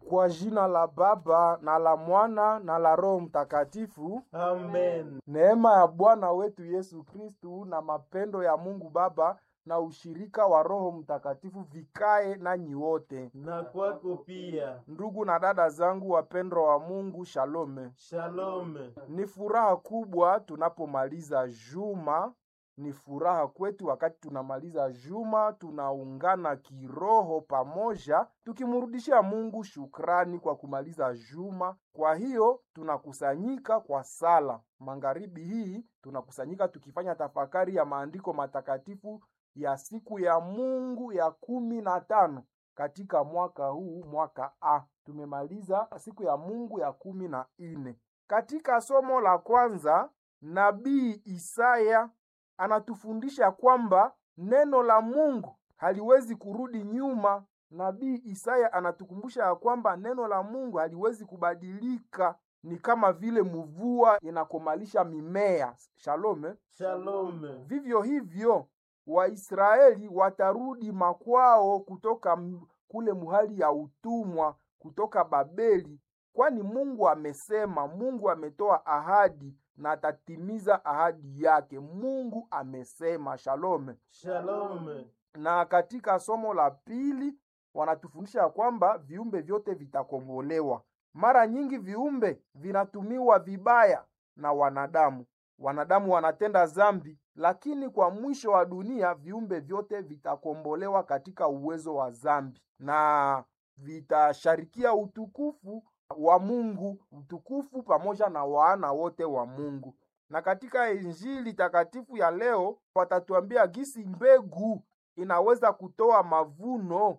Kwa jina la Baba na la Mwana na la Roho Mtakatifu. Amen. Neema ya Bwana wetu Yesu Kristu na mapendo ya Mungu Baba na ushirika wa Roho Mtakatifu vikae nanyi wote. Na kwako pia. Ndugu na dada zangu wapendwa wa Mungu, shalome. Shalom. Ni furaha kubwa tunapomaliza juma. Ni furaha kwetu wakati tunamaliza juma, tunaungana kiroho pamoja, tukimrudishia Mungu shukrani kwa kumaliza juma. Kwa hiyo tunakusanyika kwa sala magharibi hii, tunakusanyika tukifanya tafakari ya maandiko matakatifu ya siku ya Mungu ya kumi na tano katika mwaka huu, mwaka A. Tumemaliza siku ya Mungu ya kumi na nne. Katika somo la kwanza, nabii Isaya anatufundisha kwamba neno la Mungu haliwezi kurudi nyuma. Nabii Isaya anatukumbusha ya kwamba neno la Mungu haliwezi kubadilika, ni kama vile mvua inakomalisha mimea. Shalome. Shalom. Vivyo hivyo Waisraeli watarudi makwao kutoka m- kule muhali ya utumwa kutoka Babeli, kwani Mungu amesema, Mungu ametoa ahadi na atatimiza ahadi yake. Mungu amesema. Shalome. Shalom. Na katika somo la pili wanatufundisha ya kwamba viumbe vyote vitakombolewa. Mara nyingi viumbe vinatumiwa vibaya na wanadamu. Wanadamu wanatenda dhambi, lakini kwa mwisho wa dunia viumbe vyote vitakombolewa katika uwezo wa dhambi na vitasharikia utukufu wa Mungu, utukufu pamoja na wana wote wa Mungu. Na katika Injili takatifu ya leo watatuambia gisi mbegu inaweza kutoa mavuno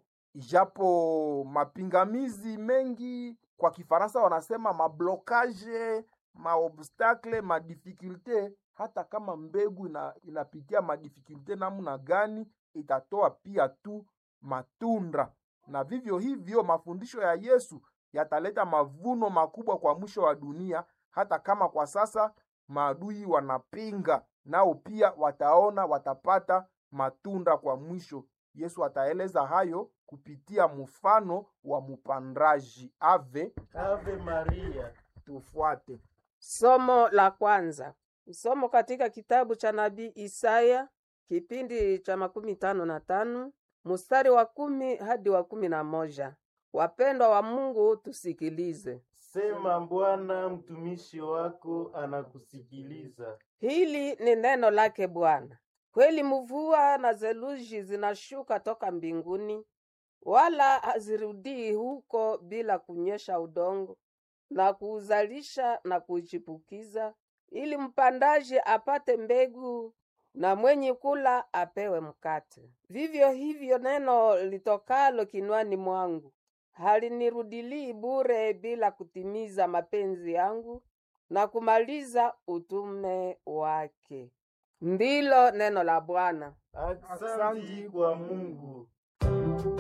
ijapo mapingamizi mengi, kwa Kifaransa wanasema mablokage, maobstacle, madifikulte. Hata kama mbegu ina, inapitia madifikulte namna gani, itatoa pia tu matunda. Na vivyo hivyo mafundisho ya Yesu yataleta mavuno makubwa kwa mwisho wa dunia, hata kama kwa sasa maadui wanapinga, nao pia wataona, watapata matunda kwa mwisho. Yesu ataeleza hayo kupitia mfano wa mpandaji. Ave, Ave Maria. tufuate. Somo la kwanza. Somo katika kitabu cha nabii Isaya kipindi cha makumi tano na tano mstari wa kumi hadi wa kumi na moja. Wapendwa wa Mungu, tusikilize. Sema Bwana, mtumishi wako anakusikiliza. Hili ni neno lake Bwana. Kweli mvua na theluji zinashuka toka mbinguni, wala hazirudii huko bila kunyesha udongo na kuuzalisha na kuichipukiza, ili mpandaji apate mbegu na mwenye kula apewe mkate. Vivyo hivyo neno litokalo kinywani mwangu halinirudilii bure bila kutimiza mapenzi yangu na kumaliza utume wake. Ndilo neno la Bwana. Aksanti kwa Mungu.